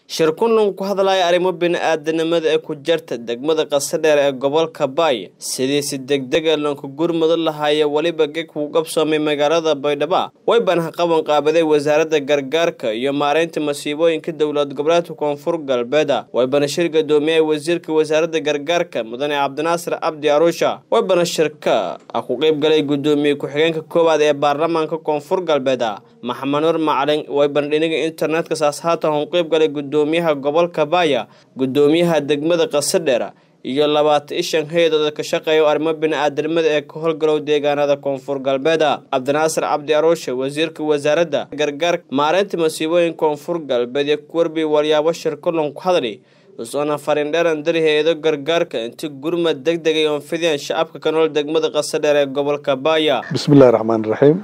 shir kunlan ku hadlaya arrimo bini-aadanimada ee ku jirta degmada qasadheer ee gobolka baay sidii si degdega lanku gurmado lahaaya weliba geg kuu qabsoomay magaalada baydhabo way banha qaban qaabaday wasaaradda gargaarka iyo maareynta masiibooyinka dowlad goboleedka koonfur galbeeda way bana shir gadoomiyay wasiirka wasaaradda gargaarka mudane cabdinaasir cabdi aruusha way bana shirka ah ku qeyb galay gudoomiye ku-xigeenka koowaad ee baarlamaanka koonfur galbeeda maxamed nur macalin way bandhiniga internetka saas haatan u qeyb galay gudoomiyaha gobolka baaya gudoomiyaha degmada qasadheer iyo labaatan ishan hay-adooda ka shaqeeya arrimo bini-aadanimada ee ka howlgalow deegaanada koonfur galbeeda cabdinaasir cabdi aruushe wasiirka wasaaradda gargaarka maareynta masiibooyinka koonfur galbeed iyo kuwarbi walyaabo shir kulan ku hadli usoona farindheeran dari hay-ado gargaarka inti gurmad deg degay oon fidiyaan shacabka ka nool degmada qasadheer ee gobolka baaya bismillahi raxmaan raxiim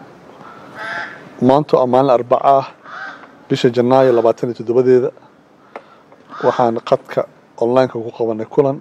maanto a maalin arbaca ah bisha janaayo labaatan iyo toddobadeeda waxaan qadka onlineka ku qabanay kulan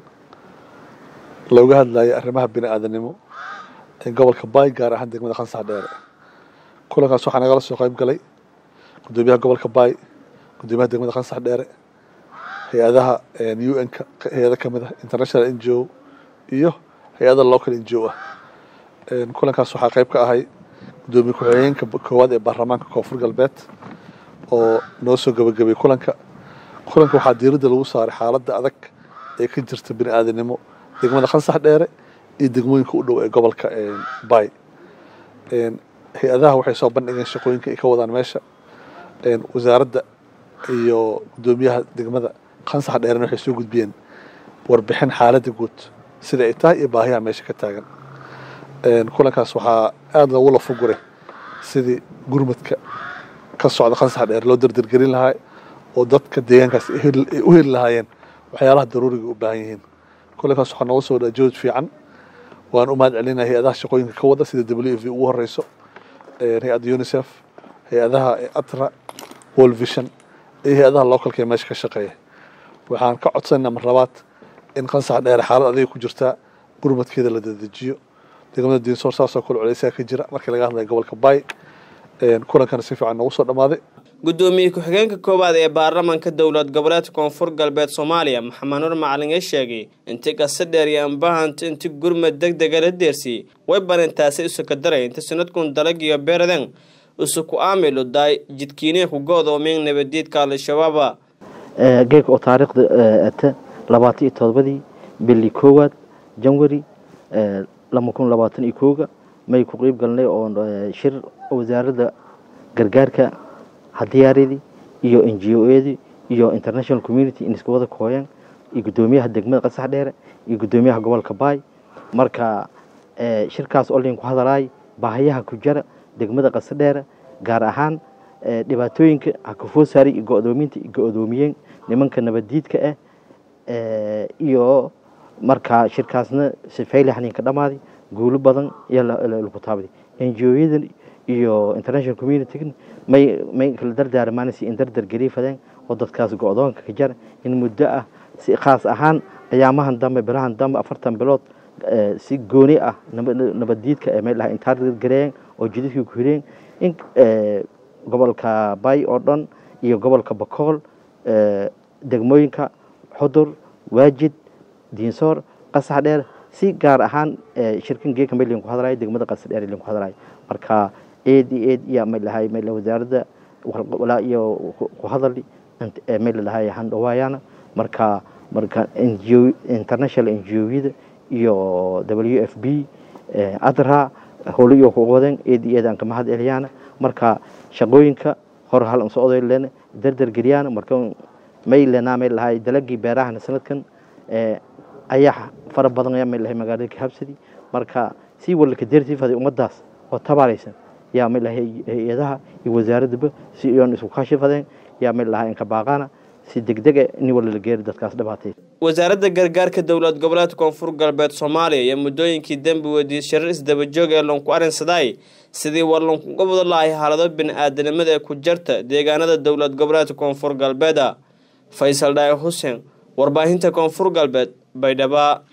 looga hadlayay arrimaha bini-aadanimo ee gobolka baay gaar ahaan degmada khansax dheere kulankaas waxaa nagala soo qayb galay gudoomiyaha gobolka baay gudoomiyaha degmada khansax dheere hay-adaha u n-ka hay-ada kamid ah international n g o iyo hay-ada local n g o ah kulankaas waxaa qayb ka ahay gudoomiye ku-xigeenka koowaad ee baarlamaanka koonfur galbeed oo noo soo gabagabay kulanka kulanka waxaa diiradda lagu saaray xaaladda adag ee ka jirta bini-aadanimo degmada khansax dheere iyo degmooyinka u dhow ee gobolka baay hay-adaha waxay soo bandhigeen shaqooyinka ay ka wadaan meesha wasaaradda iyo gudoomiyaha degmada khansax dheerena waxay soo gudbiyeen warbixin xaaladda guud sida ay tahay iyo baahiyaha meesha ka taagan kulankaas waxaa aada loogu lafuguray sidii gurmadka ka socda khansax dheer loo dardargelin lahaa oo dadka deegaankaas ay u heli lahaayeen waxyaalaha daruuriga u baahan yihiin kulankaas waxaa nooga soo dhaa jood fiican waan u mahad celinaya hay-adaha shaqooyinka ka wada sida w f ugu horeyso hay-adda unicef hay-adaha atra world vision iyo hay-adaha localka ee meesha ka shaqeeya waxaan ka codsanayna mar labaad in khansax dheere xaalad adiga ku jirtaa gurmadkeeda la dadejiyo degmada diinsoor saasoo kale culeysaa ka jira markii laga hadlaya gobolka baay kulankana si fiican noogu soo dhammaaday gudoomiye ku-xigeenka koowaad ee baarlamaanka dowlad goboleedka koonfur galbeed soomaaliya maxamed nur macalin ee sheegay inti qasadheer iyo ambahanta inti gurmad deg dega la deersiyey way barintaasi isuka daray inti sanadkun dalag iyo beeraden isuku aamilu daay jidkiinee ku go-doomeen nabadiidka al-shabaaba geeka oo taariikhda ata labaatan iyo todobadii bili koowaad janwari laba kun labaatan iyo kooga may ku qeyb galnay oo shir wasaaradda gargaarka hadiyaaradii iyo n g o edii iyo international community in iska wada kooyeen iyo guddoomiyaha degmada qasax dheere iyo guddoomiyaha gobolka baay marka shirkaas oo layn ku hadalaay baahayaha ku jira degmada qasa dheere gaar ahaan dhibaatooyinka hakafoo saaray iyo go-doominta go-doomiyeen nimanka nabaddiidka ah iyo marka shirkaasna sifayli xaniinka dhammaaday guulo badan iyo lagu taabaday n g o yadan iyo international community may may kala dardaarmaanaysa in dardar gariifadeen oo dadkaas go-doonka ka jara in muddo ah si khaas ahaan ayaamahan dambe bilahan dambe afartan bilood si gooni ah nabaddiidka ee may dhaha intaa gareeyeen oo jidadkii ku hireen in gobolka bay oo dhan iyo gobolka bakool degmooyinka xudur waajid diinsoor qasax dheer si gaar ahaan shirkan geeka may linku hadlayo degmada qasax dheer linku hadlayo marka eed iyo eed iyo may lahay may wasaaradda walaa iyo ku hadali may lalahay handhawaayana marka marka ngo international n g o-yada iyo w f b adra howlo iyo ku wadeen eed iyo eed aan ka mahad celiyaana marka shaqooyinka hor hal socday len dardar geliyaan marka may lenaa may lahay dalagii beerahana sanadkan ayaa fara badan ayaa may lahay magaalada kahabsadi marka si walka deertiifaday ummadaas oo tabaaraysan yaa may lahay hay-adaha iyo wasaaradaba si iyoon isku kashifadeen yaa may lahay inka baaqaana si degdega in wala la geeri dadkaas dhibaatay wasaaradda gargaarka dowlad goboleedka koonfur galbeed soomaaliya iyo muddooyinkii dembi weydiiyey shirar isdabajoog ee loonku arinsaday sidii war loonkuga wada lahay xaalado bini-aadanimada ee ku jarta deegaanada dowlad goboleedka koonfur galbeeda faysal dhaay xuseen warbaahinta koonfur galbeed baydhaba